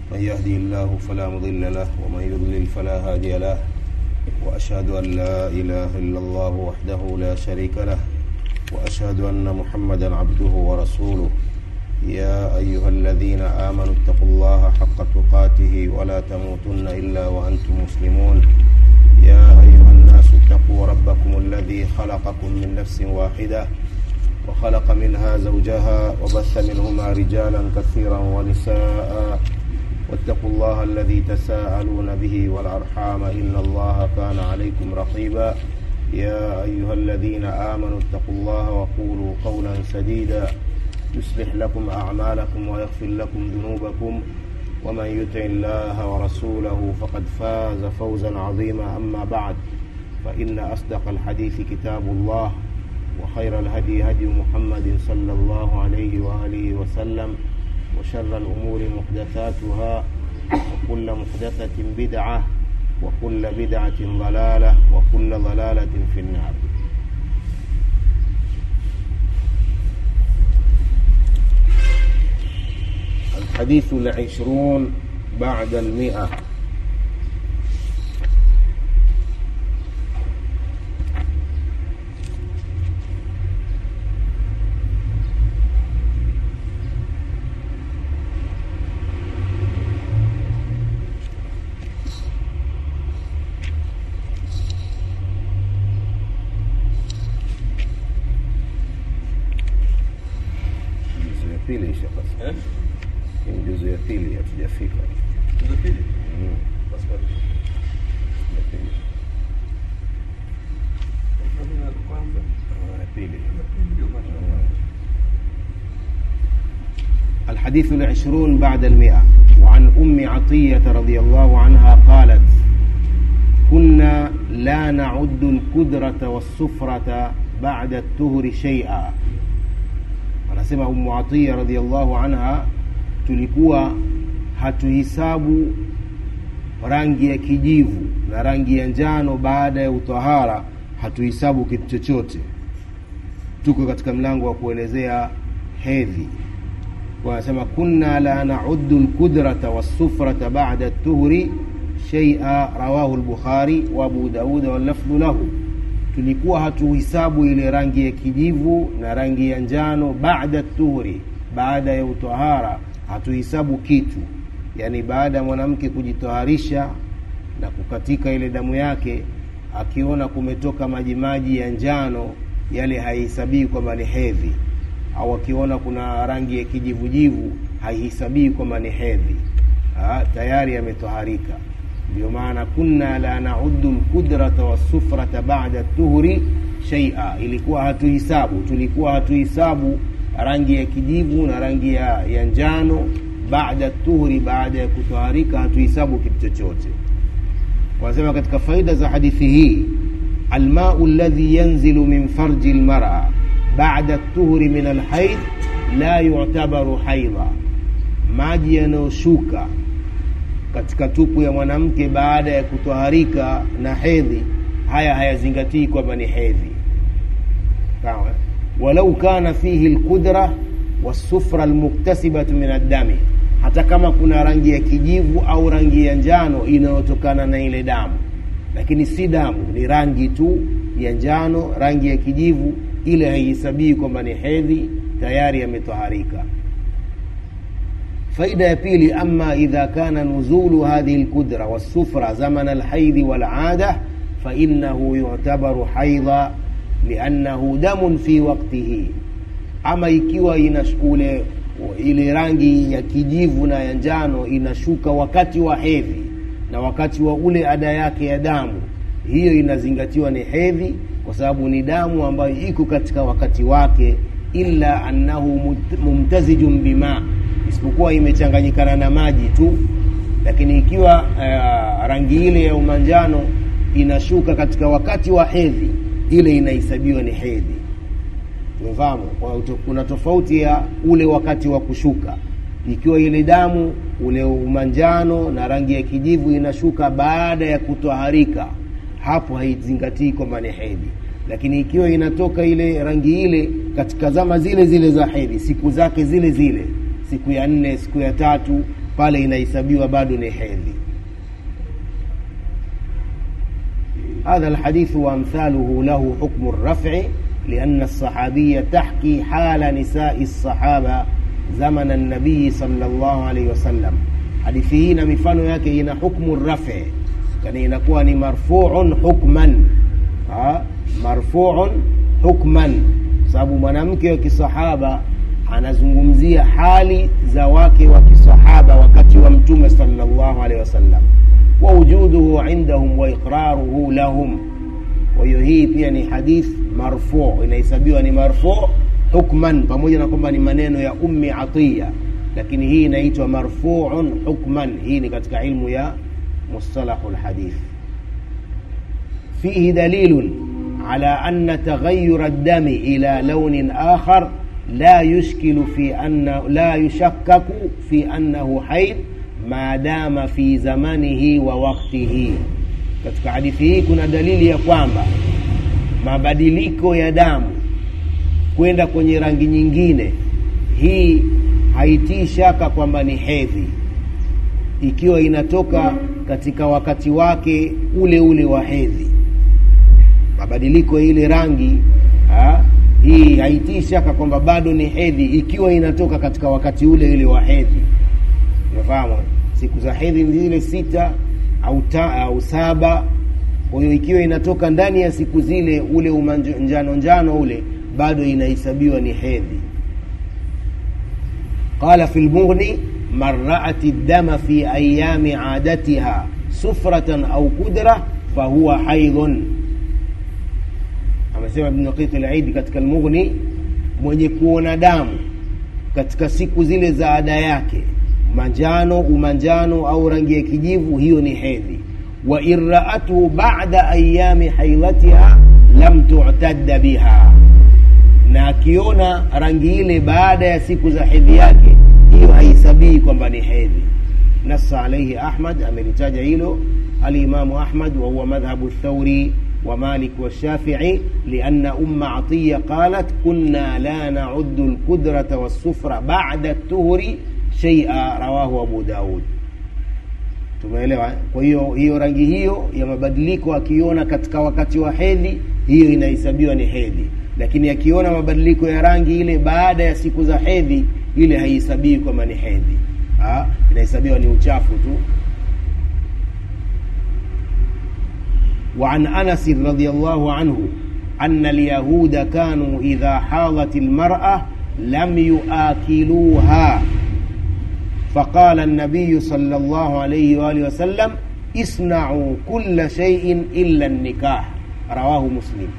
من يهدي الله فلا مضل له ومن يضلل فلا هادي له وأشهد أن لا إله إلا الله وحده لا شريك له وأشهد أن محمدا عبده ورسوله يا أيها الذين آمنوا اتقوا الله حق تقاته ولا تموتن إلا وأنتم مسلمون يا أيها الناس اتقوا ربكم الذي خلقكم من نفس واحدة وخلق منها زوجها وبث منهما رجالا كثيرا ونساء واتقوا الله الذي تساءلون به والأرحام إن الله كان عليكم رقيبا يا أيها الذين آمنوا اتقوا الله وقولوا قولا سديدا يصلح لكم أعمالكم ويغفر لكم ذنوبكم ومن يطع الله ورسوله فقد فاز فوزا عظيما أما بعد فإن أصدق الحديث كتاب الله وخير الهدي هدي محمد صلى الله عليه وآله وسلم وشر الأمور محدثاتها وكل محدثة بدعة وكل بدعة ضلالة وكل ضلالة في النار الحديث العشرون بعد المئة juzu ya pili ishapasa Eh? Hii juzu ya pili hatujafika Tuzo pili? Mm, Basi bado. ya pili. Tuzo ya kwanza. Ah, ya pili Ndio maana. الحديث العشرون بعد المئة وعن أم عطية رضي الله عنها قالت كنا لا نعد الكدرة والسفرة بعد الطهر شيئا anasema Ummu Atiya radhiallahu anha, tulikuwa hatuhisabu rangi ya kijivu na rangi ya njano baada ya utahara, hatuhisabu kitu chochote. Tuko katika mlango wa kuelezea hedhi. Kwa anasema kunna la naudu lkudrata wassufrata bada tuhri shaia, rawahu lbukhari wa abu dauda wallafdhu lahu tulikuwa hatuhisabu ile rangi ya kijivu na rangi ya njano baada tuhuri, baada ya utahara hatuhisabu kitu. Yani baada ya mwanamke kujitaharisha na kukatika ile damu yake, akiona kumetoka majimaji ya njano, yale haihesabii kwamba ni hedhi, au akiona kuna rangi ya kijivujivu haihesabii kwamba ni hedhi, Ah, tayari ametoharika ndio maana kunna la naudu lkudrata wassufrata bada tuhuri shaia, ilikuwa hatuhisabu, tulikuwa hatuhisabu rangi ya kijivu na rangi ya, ya njano baada tuhuri, baada ya kutoharika hatuhisabu kitu chochote. Wanasema katika faida za hadithi hii, almau alladhi yanzilu min farji lmara bada tuhuri min alhaid la yutabaru haidha, maji yanayoshuka katika tupu ya mwanamke baada ya kutoharika na hedhi, haya hayazingatii kwamba ni hedhi. Sawa, walau kana fihi lqudra wassufra almuktasibatu min addami, hata kama kuna rangi ya kijivu au rangi ya njano inayotokana na ile damu, lakini si damu, ni rangi tu ya njano, rangi ya kijivu, ile haihesabii kwamba ni hedhi, tayari ametoharika. faida ya pili ama idha kana nuzulu hadhihi lkudra wassufra zamana alhaidhi walada fainahu yutabaru haidha liannahu damun fi waktihi ama ikiwa inashkule ile rangi ya kijivu na ya njano inashuka wakati wa hedhi na wakati wa ule ada yake ya damu hiyo inazingatiwa ni hedhi kwa sababu ni damu ambayo iko katika wakati wake illa annahu mumtazijun bima isipokuwa imechanganyikana na maji tu lakini ikiwa uh, rangi ile ya umanjano inashuka katika wakati wa hedhi ile inahesabiwa ni hedhi umefahamu Kwa hiyo kuna tofauti ya ule wakati wa kushuka ikiwa ile damu ule umanjano na rangi ya kijivu inashuka baada ya kutoharika hapo haizingatii kwamba ni hedhi lakini ikiwa inatoka ile rangi ile katika zama zile zile za hedhi siku zake zile zile siku ya nne siku ya tatu pale inahesabiwa bado ni hedhi هذا الحديث وأمثاله له حكم الرفع لأن الصحابية تحكي حال نساء الصحابة زمن النبي صلى الله عليه وسلم hadithi hii na mifano yake ina hukmu rafi yani inakuwa ni marfuun hukman ha? marfuun hukman sababu mwanamke wa kisahaba anazungumzia hali za wake wa kisahaba wakati wa mtume sallallahu alaihi wasallam wa wujuduhu indahum wa iqraruhu lahum kwa hiyo hii pia ni hadith marfu inahesabiwa ni marfu hukman pamoja na kwamba ni maneno ya ummi atiya lakini hii inaitwa marfuun hukman hii ni katika ilmu ya mustalahu lhadith fihi dalilun ala anna taghayyur ad-dami ila launin akhar la yushkilu fi anna la yushakkaku fi annahu haid ma dama fi zamanihi wa waktihi katika hadithi hii kuna dalili ya kwamba mabadiliko ya damu kwenda kwenye rangi nyingine hii haitii shaka kwamba ni hedhi ikiwa inatoka katika wakati wake ule ule wa hedhi mabadiliko ya ile rangi ha, hii haitii shaka kwamba bado ni hedhi ikiwa inatoka katika wakati ule ule wa hedhi unafahamu siku za hedhi ni zile sita au, ta, au saba kwa hiyo ikiwa inatoka ndani ya siku zile ule umanjano njano ule bado inahesabiwa ni hedhi قال في المغني من رأت الدم في أيام عادتها سفرة أو كدرة فهو حيض amesema Ibn Daqiq al-Eid katika al-Mughni mwenye kuona damu katika siku zile za ada yake manjano umanjano au rangi ya kijivu hiyo ni hedhi wa irraatuhu ba'da ayami haidhatiha lam tu'tadda biha na akiona rangi ile baada ya siku za hedhi yake hiyo haisabii kwamba ni hedhi nassa alaihi ahmad amelitaja hilo alimamu ahmad wahuwa madhhabu thauri ومالك والشافعي لأن أم عطية قالت كنا لا نعد الكدرة والصفرة بعد الطهر شيئا رواه أبو داود tumeelewa kwa hiyo hiyo rangi hiyo ya mabadiliko akiona katika wakati wa hedhi hiyo inahesabiwa ni hedhi lakini akiona mabadiliko ya rangi ile baada ya siku za hedhi ile haihesabii kwamba ni hedhi inahesabiwa ni uchafu tu وعن انس رضي الله عنه ان اليهود كانوا اذا حاضت المراه لم يآكلوها فقال النبي صلى الله عليه واله وسلم اصنعوا كل شيء الا النكاح رواه مسلم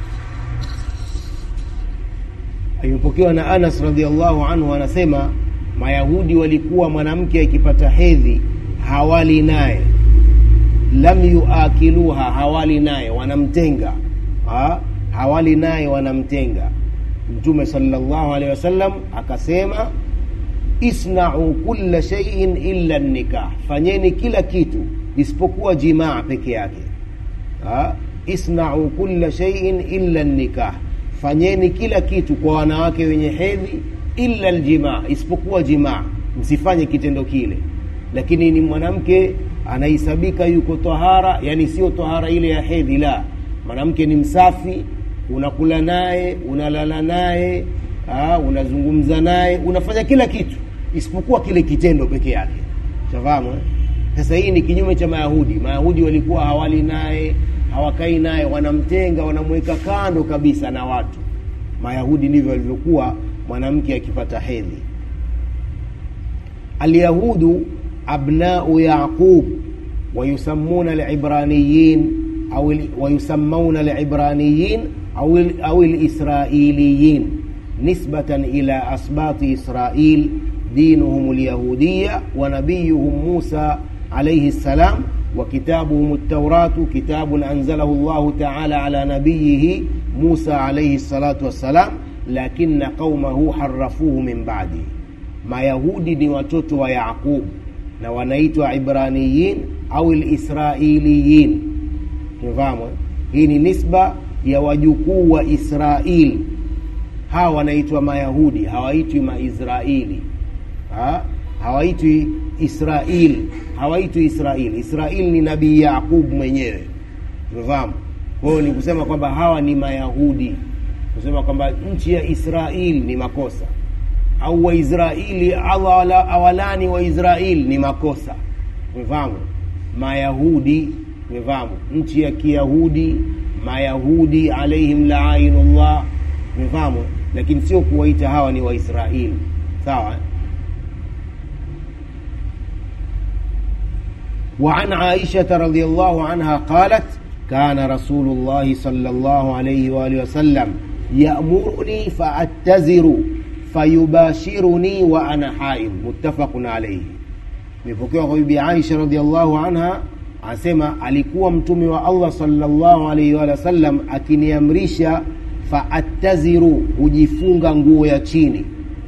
alipokewa na anas radiallahu anhu anasema mayahudi walikuwa mwanamke akipata hedhi hawali naye lam yuakiluha hawali naye wanamtenga ha? hawali naye wanamtenga mtume salllahu alehi wasallam akasema isnau kulla shaiin illa nikah fanyeni kila kitu isipokuwa jimaa peke yake ha? isnau kulla shaiin illa nikah fanyeni kila kitu kwa wanawake wenye hedhi illa ljimaa isipokuwa jimaa msifanye kitendo kile lakini ni mwanamke anahesabika yuko tahara yani sio tahara ile ya hedhi la mwanamke ni msafi unakula naye unalala naye unazungumza naye unafanya kila kitu isipokuwa kile kitendo peke yake shafahamu eh? sasa hii ni kinyume cha mayahudi mayahudi walikuwa hawali naye hawakai naye wanamtenga wanamweka kando kabisa na watu mayahudi ndivyo walivyokuwa mwanamke akipata hedhi alyahudu abnau yaqub ويسمون العبرانيين أو ويسمون العبرانيين أو أو الإسرائيليين نسبة إلى أسباط إسرائيل دينهم اليهودية ونبيهم موسى عليه السلام وكتابهم التوراة كتاب أنزله الله تعالى على نبيه موسى عليه الصلاة والسلام لكن قومه حرفوه من بعده ما يهودي ni watoto wa Yaqub na wanaitwa Ibraniyin au lisrailiyin tumefahamu hii ni nisba ya wajukuu wa israil hawa wanaitwa mayahudi hawaitwi maisraili ha? hawaitwi israil hawaitwi israil israil ni nabii yaqub mwenyewe umefahamu kwa hiyo ni kusema kwamba hawa ni mayahudi kusema kwamba nchi ya israil ni makosa au waisraeli awala, awalani waisrael ni makosa umefahamu mayahudi umefahamu nchi ya kiyahudi mayahudi alaihim laainullah umefahamu lakini sio kuwaita hawa ni waisraeli sawa eh? وعن عائشة رضي الله عنها قالت كان رسول الله صلى الله عليه وآله وسلم يأمرني فأتزر فيباشرني وأنا حائض متفق عليه imepokewa kwa bibi Aisha radhiallahu anha anasema alikuwa mtume wa Allah sallallahu alaihi wa sallam akiniamrisha faattaziru hujifunga nguo ya chini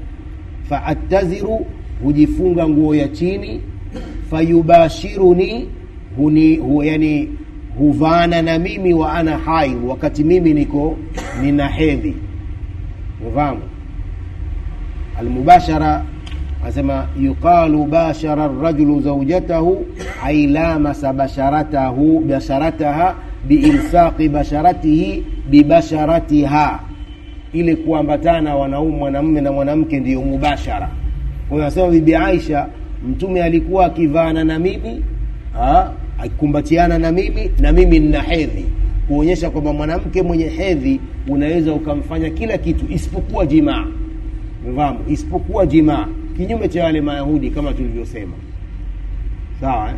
faattaziru hujifunga nguo ya chini fayubashiruni huni, hu, yani huvaana na mimi wa ana hai wakati mimi niko nina hedhi ufahamu almubashara anasema yuqalu bashara rajulu zaujatahu ay lamasa basharatahu basharataha biilsaqi basharatihi bibasharatiha ile kuambatana wanaume mwanamume na mwanamke ndiyo mubashara kwa hiyo anasema bibi Aisha mtume alikuwa akivaana na mimi ha, akikumbatiana na mimi na mimi nina hedhi kuonyesha kwamba mwanamke mwenye hedhi unaweza ukamfanya kila kitu isipokuwa jimaa fahamu isipokuwa jimaa kinyume cha wale mayahudi kama tulivyosema sawa eh?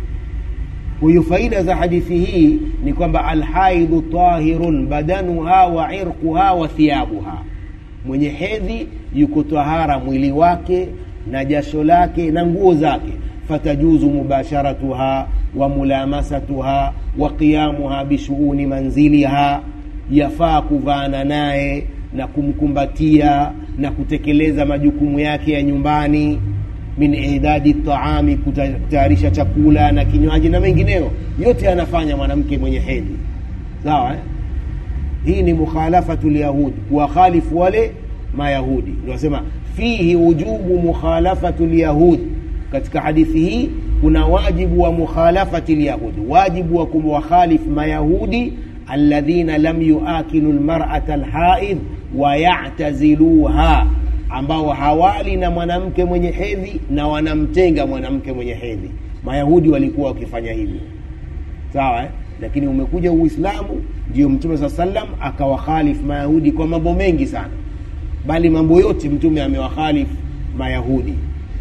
kwa hiyo faida za hadithi hii ni kwamba alhaidhu tahirun badanuha wa irquha wa thiabuha mwenye hedhi yuko tahara mwili wake na jasho lake na nguo zake fatajuzu mubasharatuha wa mulamasatuha wa qiyamuha bishuuni manziliha yafaa kuvaana naye na kumkumbatia na kutekeleza majukumu yake ya nyumbani min idadi taami kutayarisha chakula na kinywaji na mengineyo yote anafanya mwanamke mwenye hedhi sawa eh? hii ni mukhalafatu lyahudi kuwakhalifu wale mayahudi nasema fihi wujubu mukhalafatu lyahud katika hadithi hii kuna wajibu wa mukhalafati lyahudi wajibu wa kumwakhalif mayahudi alladhina lam yuakilu lmarata lhaidh wayataziluha ambao hawali na mwanamke mwenye hedhi na wanamtenga mwanamke mwenye hedhi mayahudi walikuwa wakifanya hivyo sawa eh? lakini umekuja uislamu ndio mtume saa salam akawakhalif mayahudi kwa mambo mengi sana bali mambo yote mtume amewakhalif mayahudi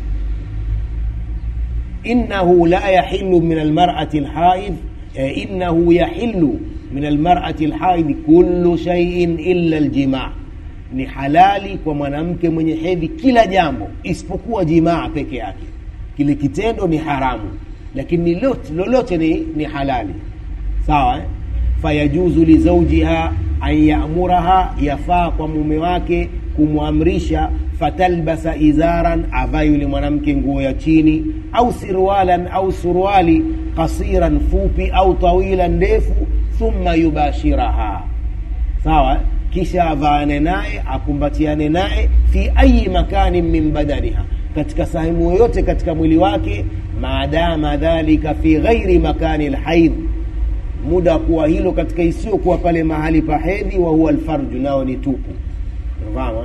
innahu la yahilu min almarati lhaidh eh, innahu yahilu min almarati lhaidh kullu shaiin illa ljimaa ni halali kwa mwanamke mwenye hedhi kila jambo isipokuwa jimaa peke yake kile kitendo ni haramu lakini lolote, lolote ni, ni halali sawa eh? fayajuzu lizaujiha an yamuraha yafaa kwa mume wake kumwamrisha fatalbasa izaran avaa yule mwanamke nguo ya chini au sirwalan au suruali qasiran fupi au tawilan ndefu thumma yubashiraha sawa eh? kisha avaane naye akumbatiane naye fi ayi makanin min badaniha katika sehemu yoyote katika mwili wake maadama dhalika fi ghairi makani lhaidh muda wa kuwa hilo katika isiyokuwa pale mahali pa hedhi wa huwa alfarju nao ni tupu fahamu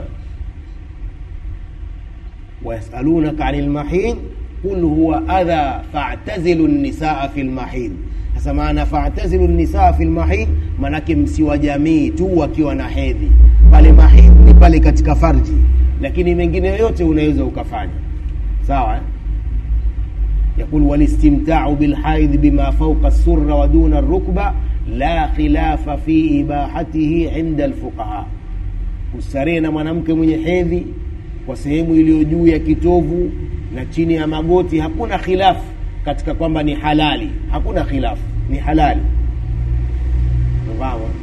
wayasalunaka ani lmahidh qul huwa adha fatazilu nisaa fi lmahidh sasa maana fatazilu nisaa fi lmahidh manake msiwajamii tu wakiwa na hedhi pale mahidh ni pale katika farji lakini mengine yote unaweza ukafanya sawa eh? يقول والاستمتاع بالحائض بما فوق السرة ودون الركبة لا خلاف في إباحته عند الفقهاء kustarehe na mwanamke mwenye hedhi kwa sehemu iliyo juu ya kitovu na chini ya magoti hakuna khilafu katika kwamba ni halali hakuna khilafu ni halali fahamu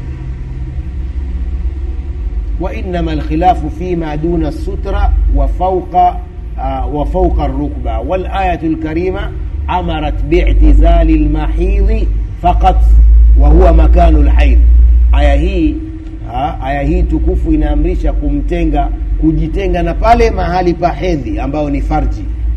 وإنما الخلاف فيما دون السترة وفوق آه وفوق الركبة والآية الكريمة أمرت باعتزال المحيض فقط وهو مكان الحيض aya hii aya hii tukufu inaamrisha kumtenga kujitenga na pale mahali pa hedhi ambayo ni farji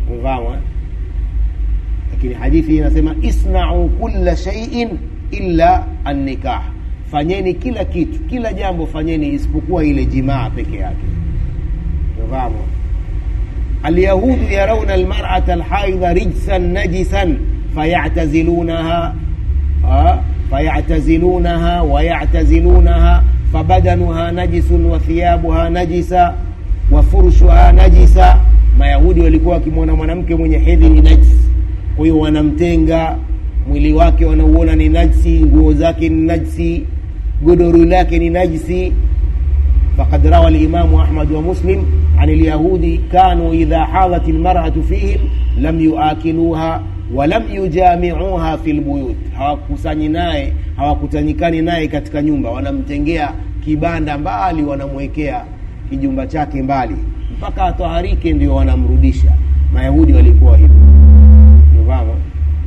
umefahamu eh? lakini hadithi hii inasema isnau kulla shaiin illa annikah fanyeni kila kitu kila jambo fanyeni isipokuwa ile jimaa peke yake umefahamu اليهود يرون المرأة الحائض رجسا نجسا فيعتزلونها آه، فيعتزلونها ويعتزلونها فبدنها نجس وثيابها نجسة وفرشها نجسة mayahudi walikuwa wakimwona mwanamke mwenye hedhi ni najisi kwa hiyo wanamtenga mwili wake wanauona ni najisi nguo zake ni najisi godoro lake ni najisi فقد روى الإمام أحمد ومسلم عن اليهود كانوا إذا حاضت المرأة فيهم لم يآكلوها ولم يجامعوها في البيوت hawakusanyi naye hawakutanyikani naye katika nyumba wanamtengea kibanda mbali wanamwekea kijumba chake mbali mpaka ataharike ndio wanamrudisha mayahudi walikuwa hivyo Unafahamu?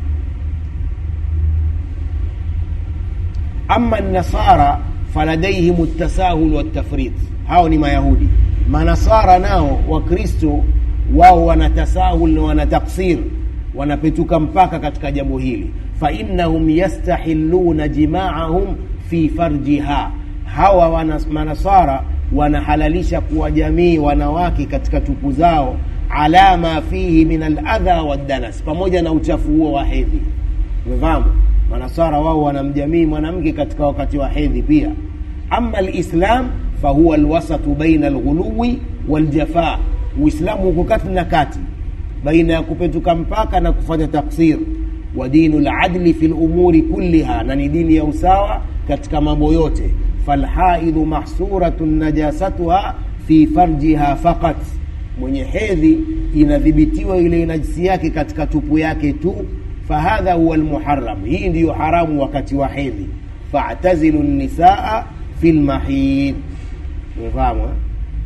ama nasara faladaihim ltasahul waltafrit hao ni mayahudi manasara nao wakristo wao wana tasahul na wana taksir wanapetuka mpaka katika jambo hili fainnahum yastahiluna jimaahum fi farjiha hawa wana, manasara wanahalalisha kuwa jamii wanawake katika tupu zao ala ma fihi min aladha waddanas pamoja na uchafu huo wa hedhi umefahamu manasara wao wanamjamii mwanamke katika wakati wa hedhi pia ama lislam fahuwa alwasatu baina alghuluwi waljafa uislamu uko kati na kati baina ya kupetuka mpaka na kufanya taksir wa dinu ladli fi lumuri kulliha na ni dini ya usawa katika mambo yote falhaidhu mahsuratun najasatuha fi farjiha faqat mwenye hedhi inadhibitiwa ile najisi yake katika tupu yake tu fahadha huwa lmuharam hii ndiyo haramu wakati wa hedhi fatazilu nisaa fi lmahid umefahamu eh?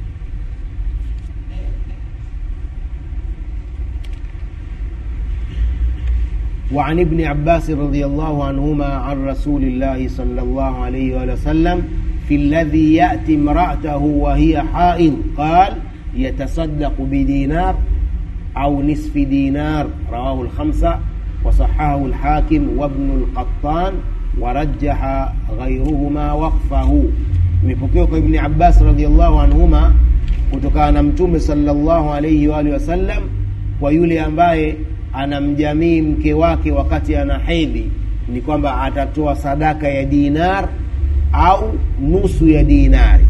وعن ابن عباس رضي الله عنهما عن رسول الله صلى الله عليه وآله وسلم في الذي يأتي امرأته وهي حائض قال يتصدق بدينار أو نصف دينار رواه الخمسة وصححه الحاكم وابن القطان ورجح غيرهما وقفه imepokewa kwa ibni abbas radiallahu anhuma kutokana na mtume salllahu alaihi waalihi wasallam kwa yule ambaye anamjamii mke wake wakati ana hedhi ni kwamba atatoa sadaka ya dinar au nusu ya dinari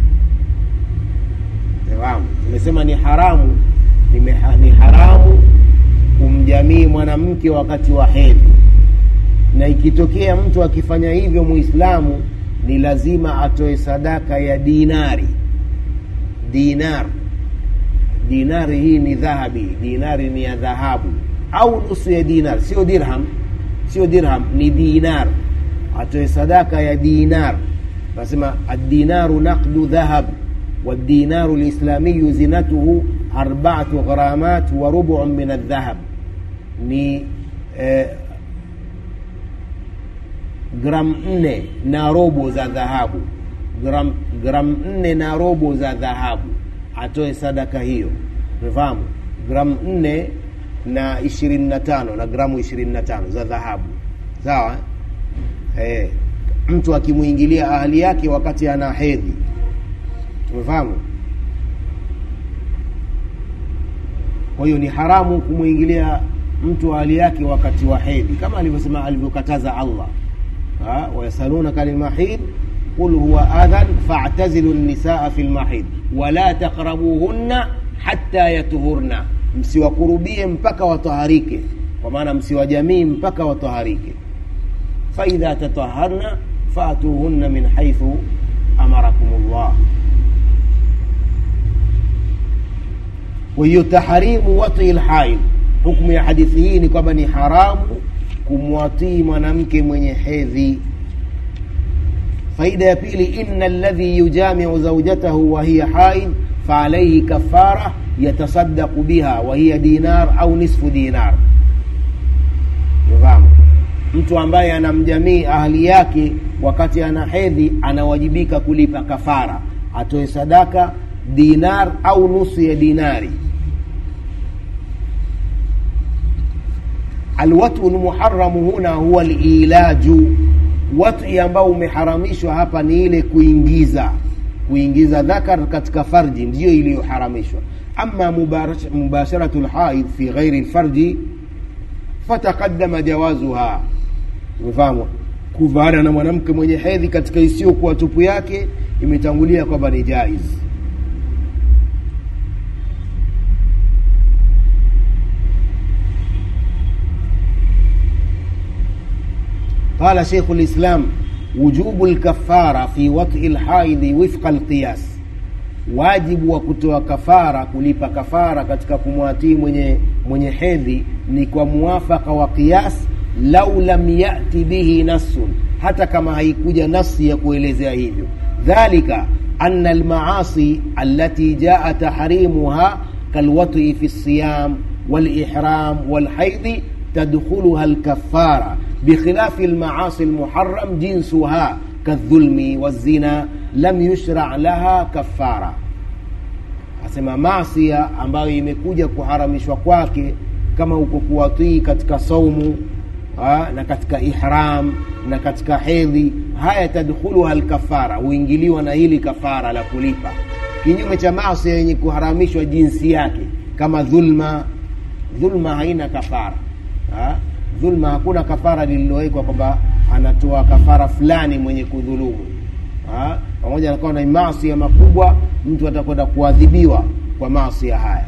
fahamu nimesema ni haramu nimeha, ni haramu kumjamii mwanamke wakati wa hedhi na ikitokea mtu akifanya hivyo muislamu ni lazima atoe sadaka ya dinari dinar dinari hii ni dhahabi dinari ni ya dhahabu au nusu ya dinar sio dirham sio dirham ni dinar atoe sadaka ya dinar nasema addinaru naqdu dhahab والدينار الإسلامي زينته أربعة غرامات وربع من الذهب ni eh, gram nne na robo za dhahabu gram, gram nne na robo za dhahabu atoe sadaka hiyo umefahamu gram nne na ishirini na tano na gramu ishirini na tano za dhahabu sawa eh, mtu akimwingilia ahali yake wakati ana hedhi umefahamu kwa hiyo ni haramu kumwingilia mtu ahali yake wakati wa hedhi kama alivyosema alivyokataza allah wayasalunaka lilmahid qul huwa adhan fa'tazilu nisaa fi lmahid wala taqrabuhunna hatta yatuhurna msiwakurubie mpaka wataharike kwa maana msiwajamii mpaka wataharike faidha tataharna faatuhunna min haithu amarakum llah kwa hiyo taharimu watii lhaid hukmu ya hadithi hii ni kwamba ni haramu kumwatii mwanamke mwenye hedhi faida ya pili ina ladhi yujamiu zaujatahu wahiya haid faalaihi kafara yatasadaqu biha wahiya dinar au nisfu dinar fahamu mtu ambaye anamjamii ahli yake wakati ana hedhi anawajibika kulipa kafara atoe sadaka dinar au nusu ya dinari alwatu lmuharamu huna huwa lilaju wati ambao umeharamishwa hapa ni ile kuingiza kuingiza dhakar katika farji ndiyo iliyoharamishwa ama mubarash- mubasharatu lhaid fi ghairi lfarji fataqadama jawazuha umefahamu kuvaana na mwanamke mwenye hedhi katika isiyokuwa tupu yake imetangulia kwamba ni jaiz قال شيخ الإسلام وجوب الكفارة في وطء الحائض وفق القياس wajibu wa kutoa kafara kulipa kafara katika kumwatii mwenye mwenye hedhi ni kwa muwafaka wa qiyas lau lam yati bihi nassun hata kama haikuja nasi ya kuelezea hivyo dhalika ana almaasi allati jaa tahrimuha kalwati fi lsiyam walihram walhaidhi tadkhuluha alkafara بخلاف المعاصي المحرم جنسها كالظلم والزنا لم يشرع لها كفارة asema masia ambayo imekuja kuharamishwa kwake kama uko kuwatii katika saumu ha, na katika ihram na katika hedhi haya tadkhuluha lkafara huingiliwa na hili kafara la kulipa kinyume cha masia yenye kuharamishwa jinsi yake kama dhulma dhulma haina kafara ha? dhulma hakuna kafara lililowekwa kwamba anatoa kafara fulani mwenye kudhulumu Ha? pamoja na kwamba ni maasi makubwa mtu atakwenda kuadhibiwa kwa maasi haya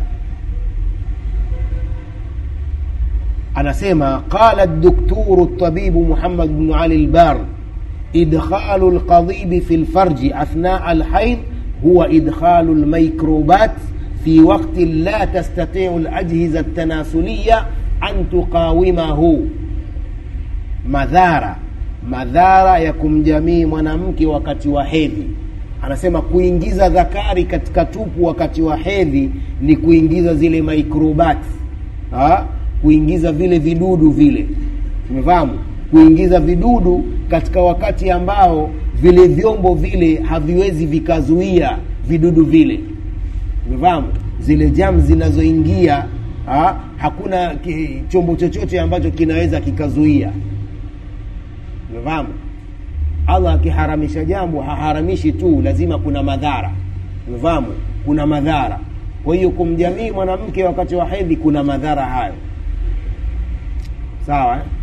anasema qala الدكتور الطبيب محمد بن علي البار إدخال القضيب في الفرج أثناء الحيض هو إدخال الميكروبات في وقت لا تستطيع الأجهزة التناسلية أن تقاومه madhara madhara ya kumjamii mwanamke wakati wa hedhi anasema kuingiza dhakari katika tupu wakati wa hedhi ni kuingiza zile microbats ha? kuingiza vile vidudu vile umefahamu kuingiza vidudu katika wakati ambao vile vyombo vile haviwezi vikazuia vidudu vile umefahamu zile jam zinazoingia ha? hakuna ki, chombo chochote ambacho kinaweza kikazuia umefahamu allah akiharamisha jambo haharamishi tu lazima kuna madhara umefahamu kuna madhara kwa hiyo kumjamii mwanamke wakati wa hedhi kuna madhara hayo sawa eh?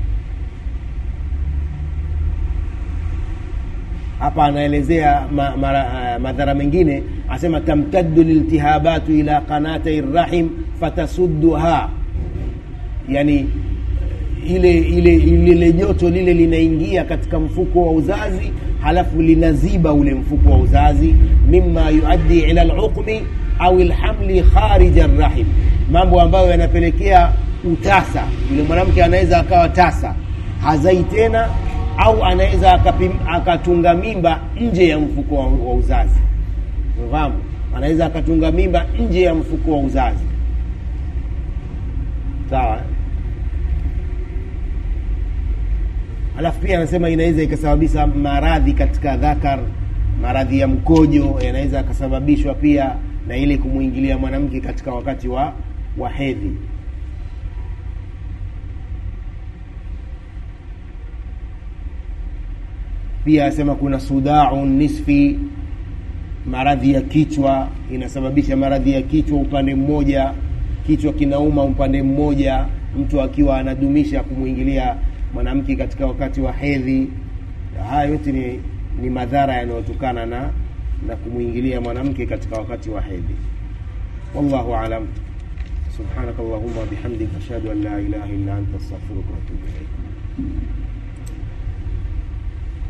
hapa anaelezea ma, ma, uh, madhara mengine asema tamtaddu liltihabatu ila qanatai rahim fatasudduha yani ile ile lile joto lile linaingia katika mfuko wa uzazi halafu linaziba ule mfuko wa uzazi mima yuaddi ila luqmi au lhamli kharija rahim mambo ambayo yanapelekea utasa yule mwanamke anaweza akawa tasa hazai tena au anaweza akatunga mimba nje ya mfuko wa, wa uzazi unafahamu anaweza akatunga mimba nje ya mfuko wa uzazi sawa alafu pia anasema inaweza ikasababisha maradhi katika dhakar maradhi ya mkojo yanaweza akasababishwa pia na ile kumwingilia mwanamke katika wakati wa wa hedhi pia anasema kuna sudau nisfi maradhi ya kichwa inasababisha maradhi ya kichwa upande mmoja kichwa kinauma upande mmoja mtu akiwa anadumisha kumwingilia mwanamke katika wakati wa hedhi haya yote ni, ni madhara yanayotokana na na kumwingilia mwanamke katika wakati wa hedhi wallahu alam subhanaka allahuma bihamdika ashhadu an la ilaha illa anta astaghfiruka wa atubu ilaik